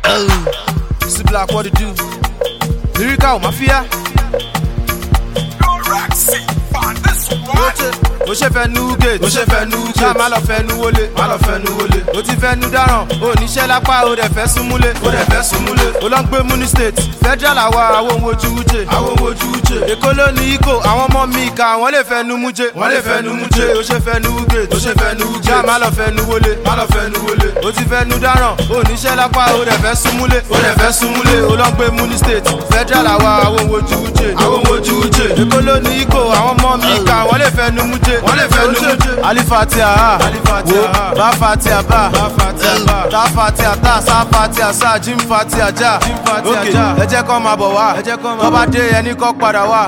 See black what it do. Lyrical mafia. ó ṣe fẹ́ nu gate ó ṣe fẹ́ nu gate ṣá má lọ fẹ́ nu wọlé má lọ fẹ́ nu wọlé ó ti fẹ́ nu dáràn ó níṣẹ́ lápá ó dẹ̀ fẹ́ súnmúlé ó dẹ̀ fẹ́ súnmúlé ó lọ ń gbé muni state federal àwa àwọn ohun ojú wúche àwọn ohun ojú wúche èkó ló ní ikó àwọn ọmọ mi ìka wọ́n lè fẹ́ nu múje wọ́n lè fẹ́ nu múje ó ṣe fẹ́ nu gate ó ṣe fẹ́ nu gate ṣá má lọ fẹ́ nu wọlé má lọ fẹ́ nu wọlé ó ti fẹ́ nu dáràn ó níṣẹ́ lápá ó dẹ̀ fẹ́ súnmúlé ó dẹ̀ fẹ́ súnmúlé ó lọ ń gbé muni state federal àwa àwọn ohun ojú wúche àwọn ohun ojú wúche èkó ló ní ikó àwọn ọmọ mi ìka wọ́n lè fẹ́ nu múje wọ́n lè fẹ́ nu múje alifatia ha wo ba fatia ba ta fatia ta sa fatia sa jim fatia ja ok ẹ jẹ́ kọ́ máa bọ̀ wá tó bá dé ẹni kọ́ padà wá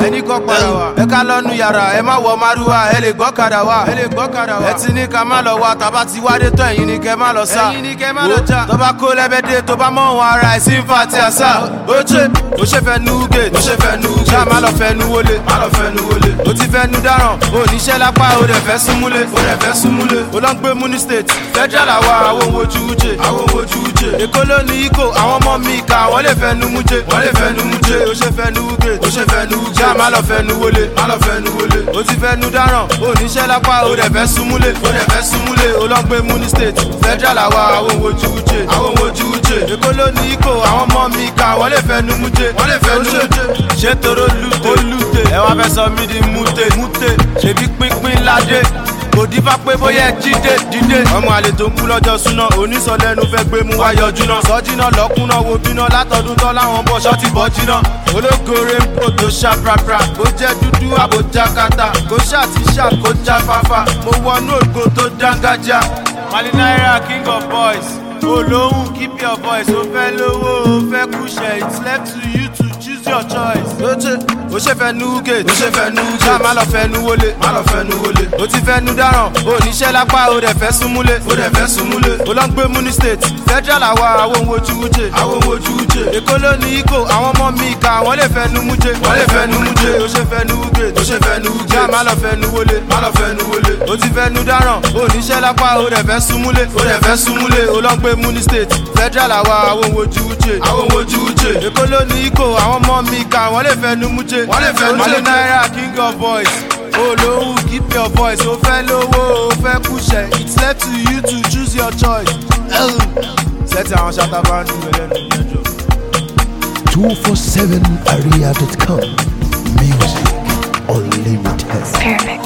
ẹ ká lọ́nu yàrá ẹ má wọ márùwá ẹ lè gbọ́kadà wá ẹ ti ní ká má lọ wá tàbá ti wádé tán ẹ̀yin ni kẹ́ má lọ sá wo tó bá kó lẹ́bẹ̀dẹ̀ tó bá mọ̀ wọn ara ẹ̀ sí fatia sa ó ṣe ó ṣe fẹ́ nu gate ó ṣe fẹ́ nu gate ṣá má lọ fẹ́ nu wọlé má lọ fẹ́ nu wọlé ó ti fẹ́ nu dáràn ó níṣẹ́ lápá ó dẹ̀ fẹ́ súnmúlé ó dẹ̀ fẹ́ súnmúlé ó lọ ń gbé muni state federal àwa àwọn ohun ojú wúche àwọn ohun ojú wúche èkó ló ní ikó àwọn ọmọ mi ìka wọ́n lè fẹ́ nu múje wọ́n lè fẹ́ nu múje ó ṣe fẹ́ nu gate ó ṣe fẹ́ nu gate ṣá má lọ fẹ́ nu wọlé má lọ fẹ́ nu wọlé ó ti fẹ́ nu dáràn ó níṣẹ́ lápá ó dẹ̀ fẹ́ súnmúlé ó dẹ̀ fẹ́ súnmúlé ó lọ ń gbé muni state federal àwa àwọn ohun ojú wúche àwọn ohun ojú wúche èkó ló ní ikó àwọn ọmọ mi ìka wọ́n lè fẹ́ nu múje wọ́n lè fẹ́ nu múje ṣé toro lute lute ẹ wá fẹ́ sọ mí di mute mute ṣèbí pínpín ládé òdì bá pé bóyá ẹ jíde dídé. ọmọ àlè tó ń kú lọ́jọ́ súná onísọ̀lẹ́nu fẹ́ gbé mú wáyọ̀ júná. sọ́jìnà lọ́kùnà wo bíná látọdún tán láwọn bọ̀ ṣọ́ọ̀tì bọ́ jìnà. ológore ń bò tó ṣá prapra kó jẹ́ dúdú àbójá kata kó ṣàti ṣá kó já fáfá. mo wọnú ògo tó dángájá. mali naira king of boys olóhùn keep your voice ó fẹ́ lówó ó fẹ́ kúṣẹ̀ it's left to you to choose your choice. ó ṣe ó ṣe fẹ́ nu gate ó ṣe fẹ́ nu gate ṣá má lọ fẹ́ nu wọlé má lọ fẹ́ nu wọlé ó ti fẹ́ nu dáràn ó níṣẹ́ lápá ó dẹ̀ fẹ́ súnmúlé ó dẹ̀ fẹ́ súnmúlé ó lọ ń gbé muni state federal àwa àwọn ohun ojú wúche àwọn ohun ojú wúche èkó ló ní ikó àwọn ọmọ mi ìka wọ́n lè fẹ́ nu múje wọ́n lè fẹ́ nu múje ó ṣe fẹ́ nu gate ó ṣe fẹ́ nu gate ṣá má lọ fẹ́ nu wọlé má lọ fẹ́ nu wọlé ó ti fẹ́ nu dáràn ó níṣẹ́ lápá ó dẹ̀ fẹ́ súnmúlé ó dẹ̀ fẹ́ súnmúlé ó lọ ń gbé muni state federal àwa àwọn ohun ojú wúche àwọn ohun ojú wúche èkó ló ní ikó àwọn ọmọ mi ìka wọ́n lè fẹ́ nu múje wọ́n lè fẹ́ nu múje naira king of boys olóhùn keep your voice ó fẹ́ lówó ó fẹ́ kúṣẹ̀ it's left to you to choose your choice. sẹ́tì àwọn ṣáta bá ń dùn ẹlẹ́nu mẹ́jọ. 247area.com. Music unlimited. Perfect.